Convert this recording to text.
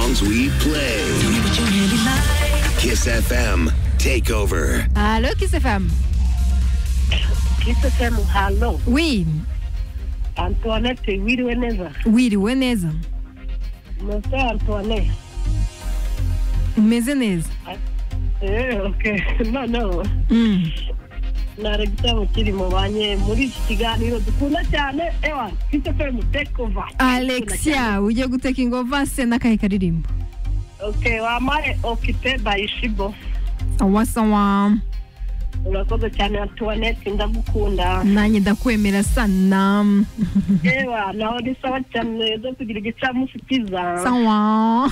songs we play. Kiss FM Takeover. Allô, Kiss FM Kiss FM, halo. Oui, Antoinette wiriwe neza. wiriwe neza Mose Antoinette. umeze neza Eh, okay. Noneho Mm. nara igitabo kiri mu banye muri iki kiganiro dukunda cyane ewa Kiss FM take over. alexia ujye guteka ingovase n'akahe karirimbo Okay, wamare Okite Bayishibo. wasawa Urakoze cyane Antoinette ndagukunda. nanjye ndakwemera sana Ewa naho ni sawa cyane zo kugira igicamunsi cyiza. sawa